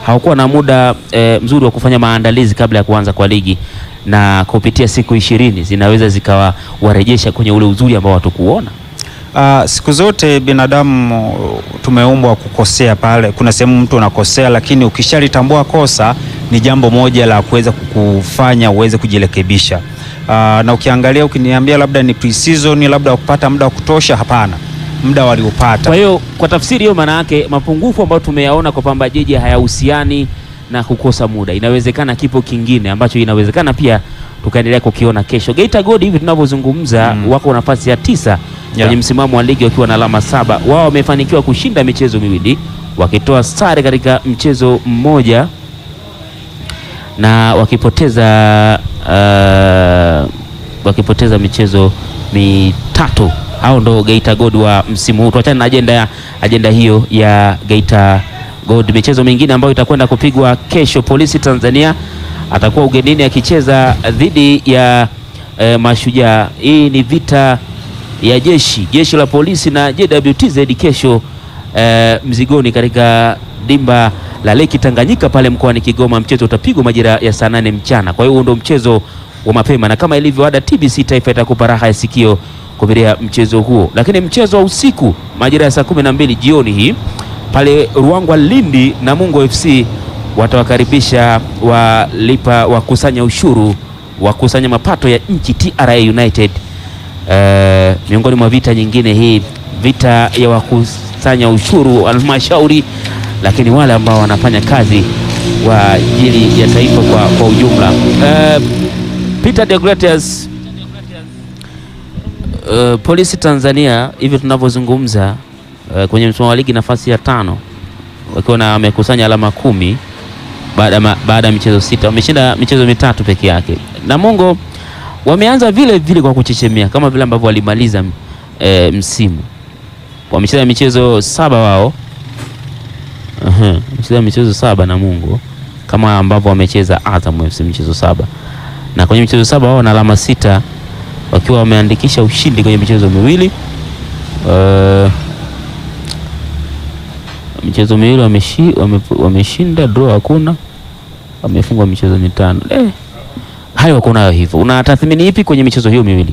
hawakuwa na muda e, mzuri wa kufanya maandalizi kabla ya kuanza kwa ligi, na kupitia siku ishirini zinaweza zikawarejesha kwenye ule uzuri ambao hatukuona. Uh, siku zote binadamu tumeumbwa kukosea. Pale kuna sehemu mtu unakosea, lakini ukishalitambua kosa ni jambo moja la kuweza kukufanya uweze kujirekebisha. Uh, na ukiangalia ukiniambia labda ni pre-season labda kupata muda wa kutosha, hapana, muda waliopata. Kwa hiyo kwa tafsiri hiyo, maana yake mapungufu ambayo tumeyaona kwa Pamba Jiji hayahusiani na kukosa muda. Inawezekana kipo kingine ambacho inawezekana pia tukaendelea kukiona kesho. Geita Gold hivi tunavyozungumza, Mm. wako nafasi ya tisa kwenye Yeah. msimamo wa ligi wakiwa na alama saba. Wao wamefanikiwa kushinda michezo miwili wakitoa sare katika mchezo mmoja na wakipoteza uh, wakipoteza michezo mitatu. Hao ndo Geita Gold wa msimu huu. Tuachane na ajenda ya ajenda hiyo ya Geita Gold. Michezo mingine ambayo itakwenda kupigwa kesho, Polisi Tanzania atakuwa ugenini akicheza dhidi ya eh, Mashujaa. Hii ni vita ya jeshi jeshi la polisi na JWTZ kesho eh, Mzigoni katika dimba la Leki Tanganyika pale mkoani Kigoma. Mchezo utapigwa majira ya saa nane mchana. Kwa hiyo huo ndo mchezo wa mapema, na kama ilivyo ada, TBC Taifa itakupa raha ya sikio kupitia mchezo huo. Lakini mchezo wa usiku majira ya saa kumi na mbili jioni hii pale Ruangwa Lindi, Namungo FC watawakaribisha walipa wakusanya ushuru wakusanya mapato ya nchi TRA United. Eh, miongoni mwa vita nyingine hii vita ya wakusanya ushuru halmashauri, lakini wale ambao wanafanya kazi kwa ajili ya taifa kwa, kwa ujumla. Eh, Peter de Gratias, eh, Polisi Tanzania hivi tunavyozungumza eh, kwenye msimamo wa ligi nafasi ya tano wakiwa na wamekusanya alama kumi baada ya ma- baada ya michezo sita, wameshinda michezo mitatu peke yake. Namungo wameanza vile vile kwa kuchechemea kama vile ambavyo walimaliza e, msimu. Wamecheza michezo saba wao, Aha, wamecheza michezo saba Namungo kama ambavyo wamecheza Azam FC michezo saba, na kwenye michezo saba wao wana alama sita wakiwa wameandikisha ushindi kwenye michezo miwili Eh, michezo miwili wameshi, wame, wameshinda, draw hakuna, wamefungwa michezo mitano. Eh, hayo wako nayo hivyo. Una tathmini ipi kwenye michezo hiyo miwili?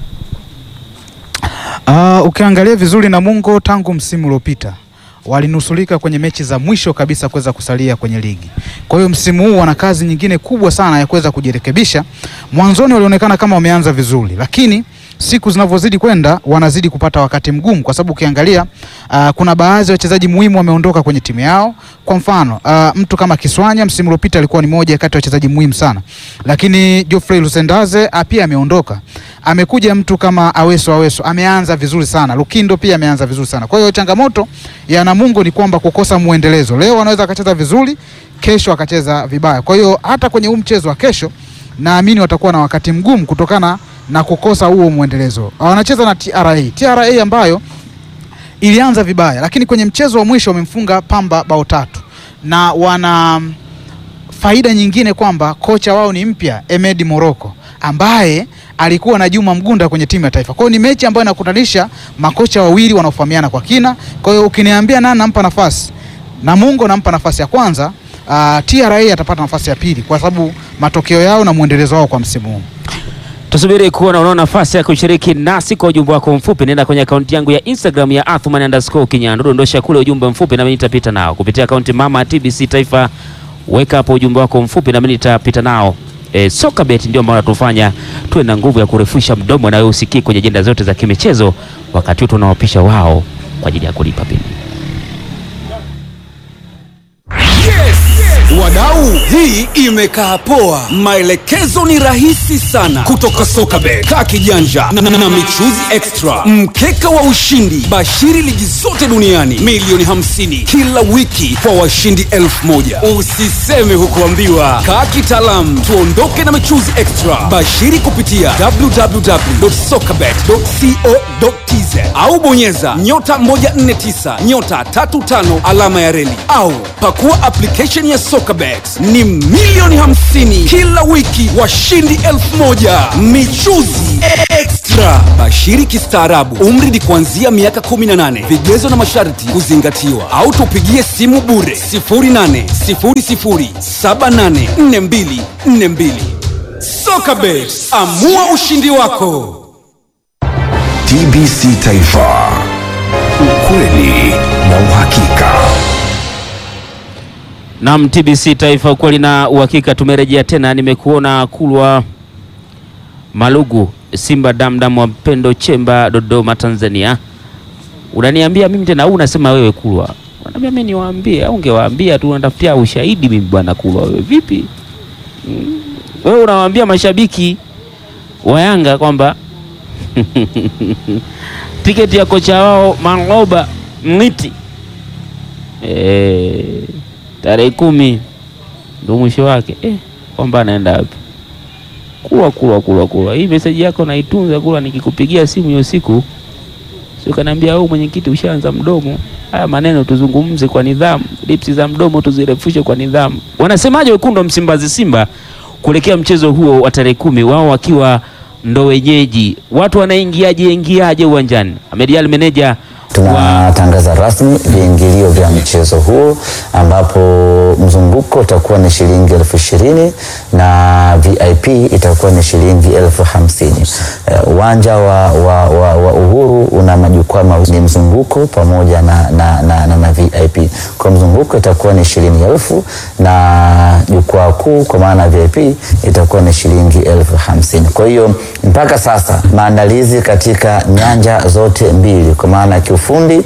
Ah, ukiangalia vizuri Namungo tangu msimu uliopita walinusulika kwenye mechi za mwisho kabisa kuweza kusalia kwenye ligi. Kwa hiyo msimu huu wana kazi nyingine kubwa sana ya kuweza kujirekebisha. Mwanzoni walionekana kama wameanza vizuri, lakini siku zinavyozidi kwenda wanazidi kupata wakati mgumu, kwa sababu ukiangalia ah, kuna baadhi ya wachezaji muhimu wameondoka kwenye timu yao. Kwa mfano ah, mtu kama Kiswanya msimu uliopita alikuwa ni moja kati ya wachezaji muhimu sana, lakini Geoffrey Lusendaze ah, pia ameondoka. Amekuja mtu kama Aweso Aweso ameanza vizuri sana. Lukindo pia ameanza vizuri sana. Kwa hiyo changamoto ya Namungo ni kwamba kukosa muendelezo. Leo wanaweza akacheza vizuri, kesho akacheza vibaya. Kwa hiyo hata kwenye huu mchezo wa kesho naamini watakuwa na wakati mgumu kutokana na kukosa huo muendelezo. Wanacheza na TRA. TRA ambayo ilianza vibaya, lakini kwenye mchezo wa mwisho wamemfunga Pamba bao tatu na wana faida nyingine kwamba kocha wao ni mpya Emedi Moroko ambaye alikuwa na Juma Mgunda kwenye timu ya taifa. Kwa hiyo ni mechi ambayo inakutanisha makocha wawili wanaofahamiana kwa kina. Kwa hiyo ukiniambia nani nampa nafasi, Namungo nampa nafasi ya kwanza, uh, TRA atapata nafasi ya pili kwa sababu matokeo yao na mwendelezo wao kwa msimu huu. Tusubiri kuona unaona nafasi ya kushiriki nasi kwa ujumbe wako mfupi. Nenda kwenye akaunti yangu ya Instagram ya Athman underscore Kinyandu, dondosha kule ujumbe mfupi, nami nitapita nao kupitia akaunti mama ya TBC Taifa. Weka hapo ujumbe wako mfupi, nami nitapita nao. E, soka bet ndio ambao natufanya tuwe na nguvu ya kurefusha mdomo na wewe usikii kwenye ajenda zote za kimichezo, wakati huu tunawapisha wao kwa ajili ya kulipa bili. Wadau, hii imekaa poa. Maelekezo ni rahisi sana kutoka Sokabet, kaa kijanja na, na, na michuzi extra, mkeka wa ushindi, bashiri ligi zote duniani, milioni 50 kila wiki kwa washindi elfu moja. Usiseme hukuambiwa, kaa kitaalamu, tuondoke na michuzi extra. Bashiri kupitia www.sokabet.co.tz au bonyeza nyota 149 nyota 35 alama ya reli au pakua application ya Sokabet. Ni milioni 50 kila wiki, washindi elfu moja michuzi extra. Extra, bashiri kistaarabu, umri ni kuanzia miaka 18. Vigezo na masharti kuzingatiwa, au tupigie simu bure 0800784242. Soka Bet, amua ushindi wako. TBC Taifa, ukweli na uhakika. Naam, TBC Taifa, ukweli na uhakika. Tumerejea tena, nimekuona Kulwa Malugu, Simba Damdam wa Mpendo Chemba, Dodoma, Tanzania. Unaniambia mimi tena au unasema wewe Kulwa? Unaniambia mimi niwaambie au ungewaambia tu, unatafutia ushahidi mimi bwana Kulwa, wewe vipi? Mm. Wewe unawaambia mashabiki wa Yanga kwamba tiketi ya kocha wao Mangoba Mng'iti eh, tarehe kumi ndo mwisho wake eh, kwamba anaenda wapi? Kulwa kulwa kulwa kulwa, hii meseji yako naitunza Kulwa, nikikupigia simu hiyo siku sio kaniambia wewe mwenyekiti, ushaanza mdomo. Haya maneno tuzungumze kwa nidhamu, lipsi za mdomo tuzirefushe kwa nidhamu. Wanasemaje wekundu wa Msimbazi Simba kuelekea mchezo huo wa tarehe kumi, wao wakiwa ndo wenyeji, watu wanaingiaje ingiaje uwanjani? Ahmed Ally meneja wa Tunatangaza rasmi viingilio vya mchezo huo ambapo mzunguko utakuwa ni shilingi elfu ishirini na VIP itakuwa ni shilingi elfu hamsini. Eh, Uwanja wa, wa, wa, wa Uhuru una majukwaa mawili, ni mzunguko pamoja na, na, na, na, na VIP. Kwa mzunguko itakuwa ni shilingi elfu na jukwaa kuu kwa maana VIP itakuwa ni shilingi elfu hamsini. Kwa hiyo mpaka sasa maandalizi katika nyanja zote mbili kwa maana ya kiufundi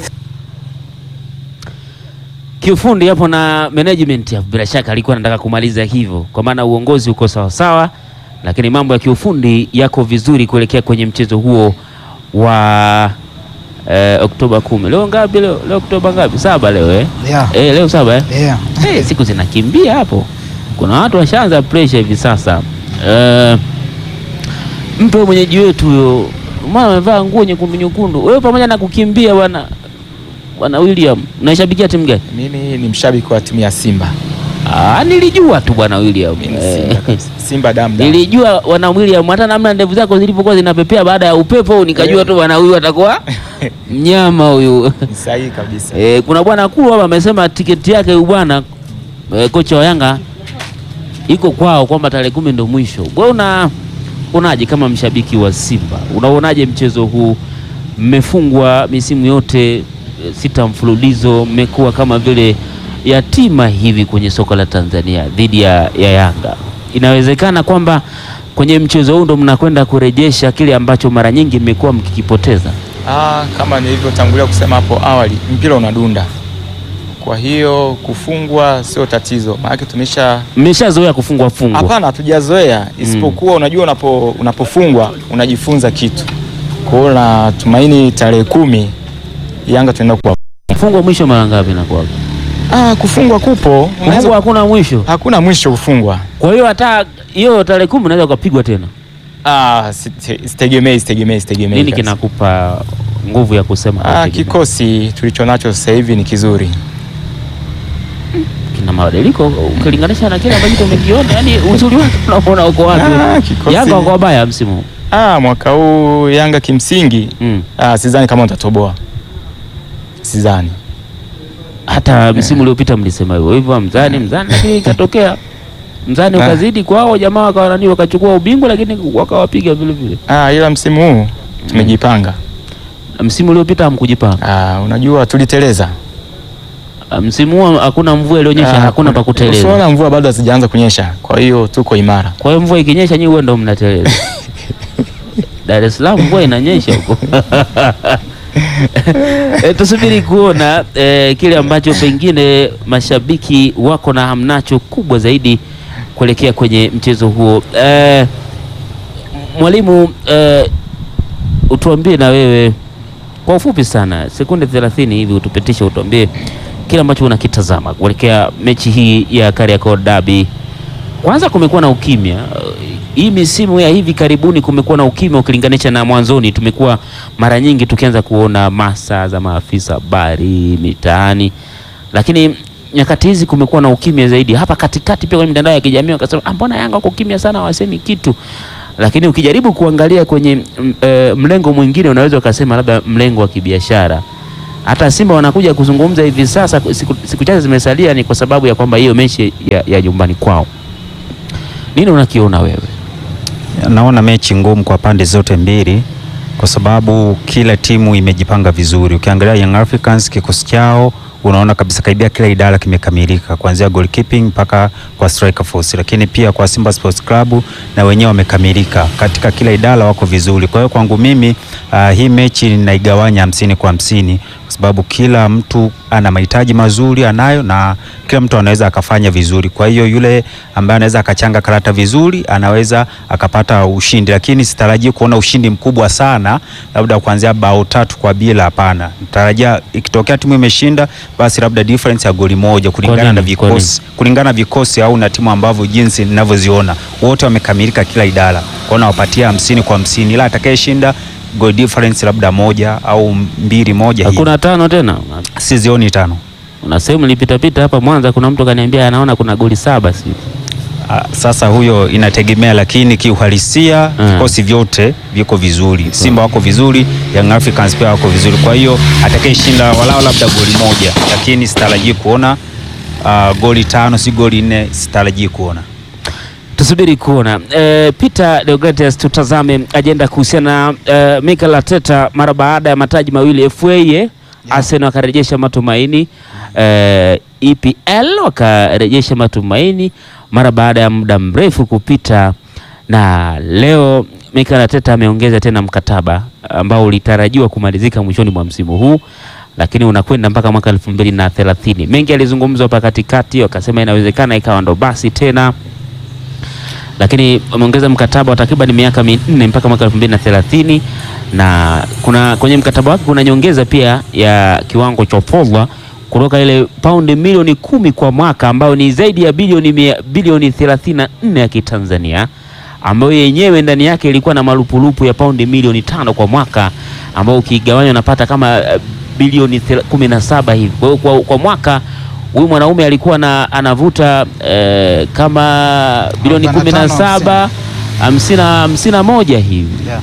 kiufundi hapo na management hapo, bila shaka alikuwa anataka kumaliza hivyo, kwa maana uongozi uko sawa sawa, lakini mambo ya kiufundi yako vizuri kuelekea kwenye mchezo huo wa eh, Oktoba kumi. Leo ngapi? Leo leo Oktoba ngapi? Saba leo eh? Yeah. Eh, leo saba eh? Yeah. Eh, siku zinakimbia hapo, kuna watu washaanza pressure hivi sasa. Eh, mpe huyo mwenyeji wetu huyo, maana amevaa nguo nyekundu nyekundu. Wewe pamoja na kukimbia bwana bwana William, unaishabikia timu gani? Mimi ni mshabiki wa timu ya Simba. Ah, nilijua tu bwana William. Mimi Eh, Simba kabisa. Simba damu damu. nilijua bwana William, hata namna ndevu zako zilivyokuwa zinapepea baada ya upepo, nikajua tu bwana huyu atakuwa mnyama huyu. Ni sahihi kabisa. Eh, kuna bwana Kulu hapa amesema tiketi yake huyu bwana eh, kocha wa Yanga iko kwao kwamba tarehe kumi ndo mwisho. Wewe una unaje kama mshabiki wa Simba, unaonaje mchezo huu? Mmefungwa misimu yote eh, sita mfululizo, mmekuwa kama vile yatima hivi kwenye soka la Tanzania dhidi ya, ya Yanga. Inawezekana kwamba kwenye mchezo huu ndo mnakwenda kurejesha kile ambacho mara nyingi mmekuwa mkikipoteza. Ah, kama nilivyotangulia kusema hapo awali, mpira unadunda. Kwa hiyo kufungwa sio tatizo. Maana tumesha Mmeshazoea kufungwa fungwa. Hapana, hatujazoea isipokuwa unajua unapo, unapofungwa unajifunza kitu. Kwa hiyo natumaini tarehe kumi Yanga tunaenda kuwa Kufungwa mwisho mara ngapi inakuwa? ah, kufungwa kupo Kufungwa unaweza, hakuna mwisho. hakuna mwisho kufungwa. Kwa hiyo hata hiyo tarehe kumi unaweza ukapigwa tena. Ah, site- sitegemei sitegemei sitegemei. Nini kabisa. kinakupa nguvu ya kusema Ah, hautegemei? kikosi tulichonacho sasa hivi ni kizuri. kina mabadiliko ukilinganisha na kile ambacho tumekiona, yani uzuri wake unaona uko wapi? Ah, kikosi- Yanga wako wabaya msimu huu. Ah, mwaka huu Yanga kimsingi mm. ah, sidhani kama utatoboa, sidhani. Hata msimu uliopita mlisema hivyo hivyo, mzani mzani, lakini ikatokea mzani Ah. ukazidi kwao, jamaa wakawa nani, wakachukua ubingwa, lakini wakawapiga vile vile. Ah, ila msimu huu tumejipanga. Msimu uliopita hamkujipanga. Ah, unajua tuliteleza. Ah, Msimu huu hakuna mvua ilionyesha, Ah, hakuna pa kuteleza. Usiona mvua bado hazijaanza kunyesha, kwa hiyo tuko imara. Kwa hiyo mvua ikinyesha, nyinyi huwa ndo mnateleza. Dar es Salaam mvua inanyesha huko. E, tusubiri kuona e, kile ambacho pengine mashabiki wako na hamnacho kubwa zaidi kuelekea kwenye mchezo huo. E, mwalimu e, utuambie na wewe kwa ufupi sana, sekunde 30 hivi, utupitishe, utuambie kile ambacho unakitazama kuelekea mechi hii ya Kariakoo Derby. Kwanza kumekuwa na ukimya uh, hii misimu ya hivi karibuni, kumekuwa na ukimya ukilinganisha na mwanzoni. Tumekuwa mara nyingi tukianza kuona masa za maafisa habari mitaani, lakini nyakati hizi kumekuwa na ukimya zaidi. Hapa katikati pia kwenye mitandao ya kijamii wakasema, "Ah, mbona Yanga wako kimya sana, hawasemi kitu." lakini ukijaribu kuangalia kwenye mm, eh, mlengo mwingine unaweza ukasema labda mlengo wa kibiashara. Hata Simba wanakuja kuzungumza hivi sasa, siku, siku chache zimesalia, ni kwa sababu ya kwamba hiyo mechi ya, ya nyumbani kwao. Nini unakiona wewe? Naona mechi ngumu kwa pande zote mbili kwa sababu kila timu imejipanga vizuri. Ukiangalia Young Africans kikosi chao unaona kabisa karibia kila idara kimekamilika kuanzia goalkeeping mpaka kwa striker force, lakini pia kwa Simba Sports Club na wenyewe wamekamilika katika kila idara, wako vizuri. Kwa hiyo kwangu mimi uh, hii mechi ninaigawanya hamsini kwa hamsini kwa sababu kila mtu ana mahitaji mazuri anayo, na kila mtu anaweza akafanya vizuri. Kwa hiyo yule ambaye anaweza akachanga karata vizuri anaweza akapata ushindi, lakini sitarajii kuona ushindi mkubwa sana, labda kuanzia bao tatu kwa bila. Hapana, natarajia ikitokea timu imeshinda, basi labda difference ya goli moja kulingana nini? na Kwa nini? vikosi kulingana na vikosi au na timu ambavyo jinsi ninavyoziona wote wamekamilika kila idara, kwa hiyo nawapatia hamsini kwa hamsini, ila atakayeshinda goal difference labda moja au mbili moja hivi. Hakuna tano tena. Sizioni tano. Una sehemu nilipitapita hapa Mwanza, kuna mtu kaniambia anaona kuna goli saba si Ah, Sasa huyo inategemea, lakini kiuhalisia Mm. vikosi vyote viko vizuri. Simba wako vizuri, Young Africans pia wako vizuri. Kwa hiyo atakayeshinda walao labda goli moja, lakini sitarajii kuona ah, goli tano, si goli nne, sitarajii kuona. Tusubiri kuona. E, Peter Deogratias, tutazame ajenda kuhusiana na e, Mikel Arteta mara baada ya mataji mawili FA yeah. Arsenal wakarejesha matumaini e, EPL wakarejesha matumaini mara baada ya muda mrefu kupita, na leo Mikel Arteta ameongeza tena mkataba ambao ulitarajiwa kumalizika mwishoni mwa msimu huu lakini unakwenda mpaka mwaka elfu mbili na thelathini. Mengi alizungumzwa hapa katikati, wakasema inawezekana ikawa ndo basi tena lakini wameongeza mkataba wa takriban miaka minne mpaka mwaka elfu mbili na thelathini na kuna kwenye mkataba wake kuna nyongeza pia ya kiwango cha fedha kutoka ile paundi milioni kumi kwa mwaka ambayo ni zaidi ya bilioni mia- bilioni 34 ya Kitanzania ambayo yenyewe ndani yake ilikuwa na malupulupu ya paundi milioni tano kwa mwaka ambao ukigawanya unapata kama eh, bilioni thela- kumi na saba hivi. Kwa hiyo kwa, kwa mwaka huyu mwanaume alikuwa na, anavuta eh, kama bilioni kumi na 45, saba hamsini na- hamsini na moja hivi. Yeah.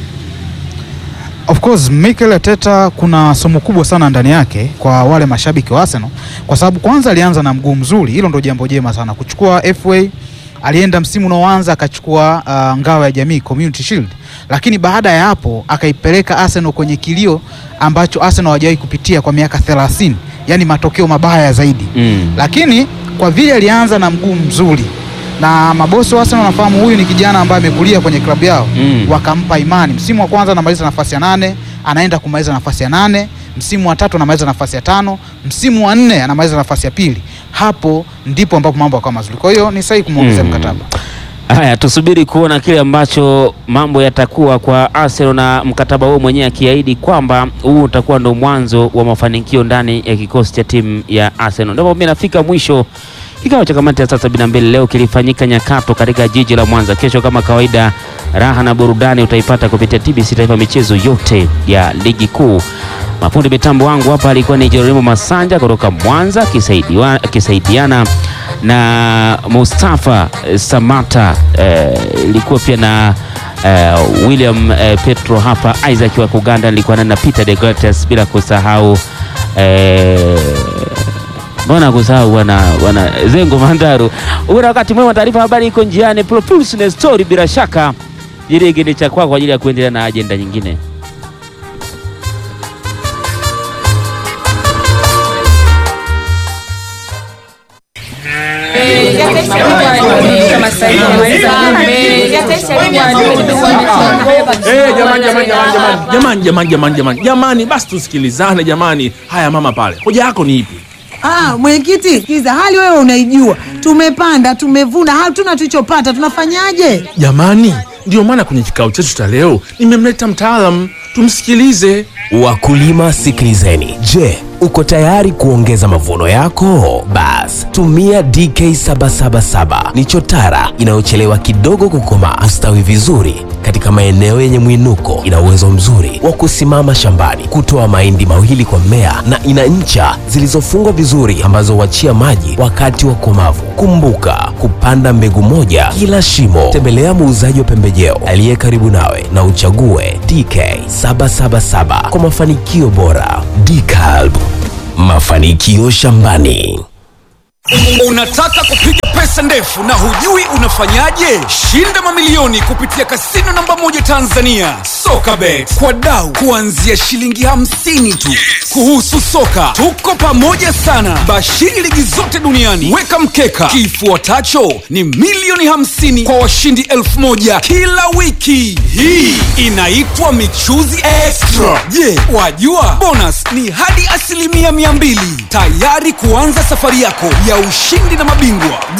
Of course Mikel Arteta kuna somo kubwa sana ndani yake kwa wale mashabiki wa Arsenal, kwa sababu kwanza alianza na mguu mzuri, hilo ndo jambo jema sana. Kuchukua FA, alienda msimu unaoanza akachukua uh, ngao ya jamii Community Shield, lakini baada ya hapo akaipeleka Arsenal kwenye kilio ambacho Arsenal hawajawahi kupitia kwa miaka 30, yani matokeo mabaya zaidi Mm. lakini kwa vile alianza na mguu mzuri na mabosi wa Arsenal wanafahamu huyu ni kijana ambaye amekulia kwenye klabu yao Mm. wakampa imani. Msimu wa kwanza anamaliza nafasi ya nane, anaenda kumaliza nafasi ya nane. Msimu wa tatu anamaliza nafasi ya tano. Msimu wa nne anamaliza nafasi ya pili. Hapo ndipo ambapo mambo yakawa mazuri. Kwa hiyo ni sahihi kumwongezea Mm. mkataba. Haya, tusubiri kuona kile ambacho mambo yatakuwa kwa Arsenal na mkataba huo mwenyewe akiahidi kwamba huu utakuwa ndo mwanzo wa mafanikio ndani ya kikosi cha timu ya Arsenal. Ndipo mimi nafika mwisho kikao cha kamati ya saa sabini na mbili leo kilifanyika Nyakato katika jiji la Mwanza. Kesho kama kawaida, raha na burudani utaipata kupitia TBC Taifa, michezo yote ya ligi kuu. Mafundi mitambo wangu hapa alikuwa ni Jeremo Masanja kutoka Mwanza akisaidiwa- akisaidiana na Mustafa eh, Samata eh, ilikuwa pia na eh, William eh, Petro hapa, Isaac wa Kuganda nilikuwa na Peter de Gratis, bila kusahau eh, mbona kusahau wana, wana Zengo Mandaru. Uwe na wakati mwema, taarifa ya habari iko njiani, Propulsion Story bila shaka jirigi ni cha kwako kwa ajili ya kuendelea na ajenda nyingine. Eh, jamani jamani jamani jamani jamani jamani jamani jamani jamani, basi tusikilizane jamani. Haya mama pale, hoja yako ni ipi? Ah, mwenyekiti, sikiza, hali wewe unaijua. Tumepanda, tumevuna, hatuna tulichopata, tunafanyaje? Jamani, ndio maana kwenye kikao chetu cha leo nimemleta mtaalam tumsikilize. Wakulima sikilizeni. Je, uko tayari kuongeza mavuno yako? Bas, tumia DK777 ni chotara inayochelewa kidogo kukomaa, ustawi vizuri katika maeneo yenye mwinuko. Ina uwezo mzuri wa kusimama shambani, kutoa mahindi mawili kwa mmea, na ina ncha zilizofungwa vizuri ambazo huachia maji wakati wa komavu. Kumbuka kupanda mbegu moja kila shimo. Tembelea muuzaji wa pembejeo aliye karibu nawe na uchague DK777 kwa mafanikio bora. DCalb, mafanikio shambani. Unataka kupiga pesa ndefu na hujui unafanyaje? Shinda mamilioni kupitia kasino namba moja Tanzania, Sokabet, kwa dau kuanzia shilingi hamsini tu. Kuhusu soka, tuko pamoja sana. Bashiri ligi zote duniani, weka mkeka. Kifuatacho ni milioni hamsini kwa washindi elfu moja kila wiki. Hii inaitwa michuzi extra. Je, wajua bonus ni hadi asilimia mia mbili tayari kuanza safari yako ya ushindi na mabingwa